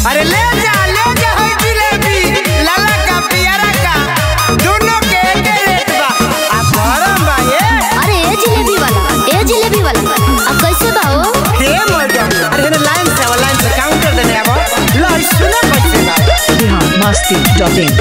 अरे ले जा ले जा है जिलेबी लाला का पियरा का दोनों के एक रेट बा आ गरम बा ये अरे ए जिलेबी वाला ए जिलेबी वाला अब कैसे बा हो हे मैडम अरे ना लाइन से आवा लाइन से काउंटर देने आवा लो सुना कैसे बा बिहार मस्ती डॉट इन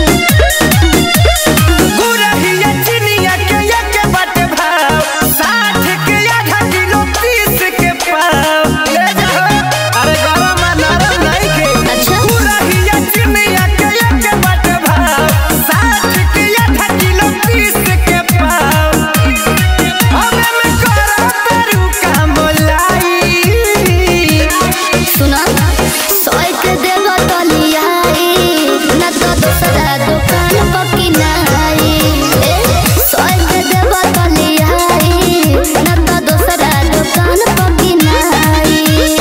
गुरहिया चिनिया के एक बाटे भाव साठ के आधा किलो तीस के पाव ले जा हो। अरे गरम आ नरम नहीं के अच्छा। गुरहिया चिनिया के एक बाटे भाव साठ के आधा किलो तीस के पाव हमें में करो पेरू का मोलाई सुना सोए के देबो तो लियाई ना तो दूसरा दुकान पकी नाई ए सोए के देबो तो लियाई ना तो दूसरा दुकान पकी नाई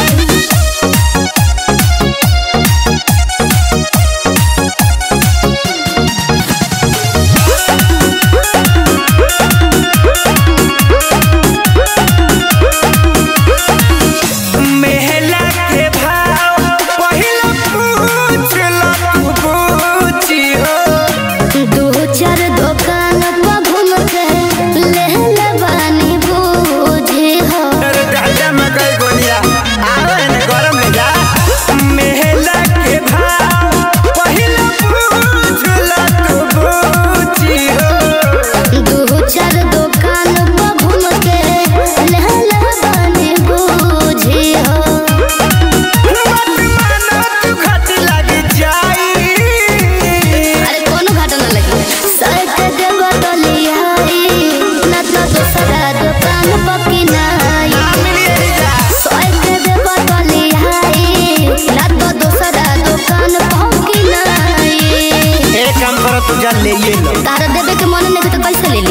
मेहला के भाव पहिला पूछ लो तू पूछी हो दो चार दुकान पर घूम के ले ले बानी बूझी हो अरे डालडा मकई गोलिया आवे ने गरम ले जा मेहला के भाव पहिला पूछ लो तू पूछी हो दो चार दुकान पर घूम के ले ले बानी बूझी हो मत मानो तू खट लग जाई अरे कोनो घाटा ना लगी सर के देब तो लियाई ना तो दूसरा दुकान पकी नाई ना मिली रे जा सर के देब तो लियाई ना तो दूसरा दुकान पकी नाई एक काम करो तू जा ले ये लो तारा देवे के मन नहीं तो कैसे ले ली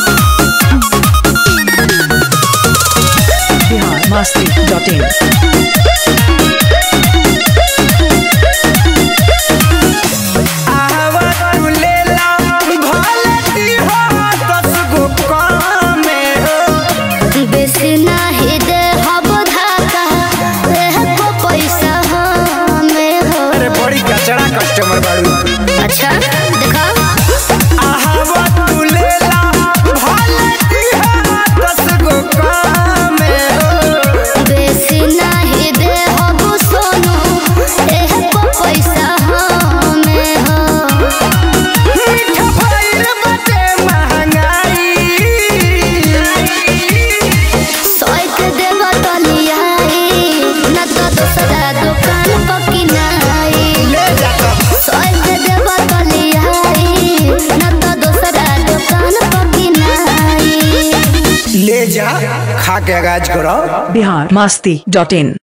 बिहार मस्ती डॉट इन आवा तू ले ला भले दी हो दस गो कामे हो बेसी नाही दे हब धाका एह को पैसा हमें हो अरे बड़ी कचड़ा कस्टमर बाड़ू अच्छा देखा आवा तू ले ला भले दी हो दस गो कामे हो बेसी नाही दे हब सोनू एह को पैसा हमें हो मीठा भइल बाटे महंगाई सोए के देब तो लियाई ना तो दूसरा दुकान पकी नाई ले जा तब सोए के देब तो लियाई ना तो दूसरा दुकान पकी नाई ले जा खा के गाज करो बिहार मस्ती डॉट इन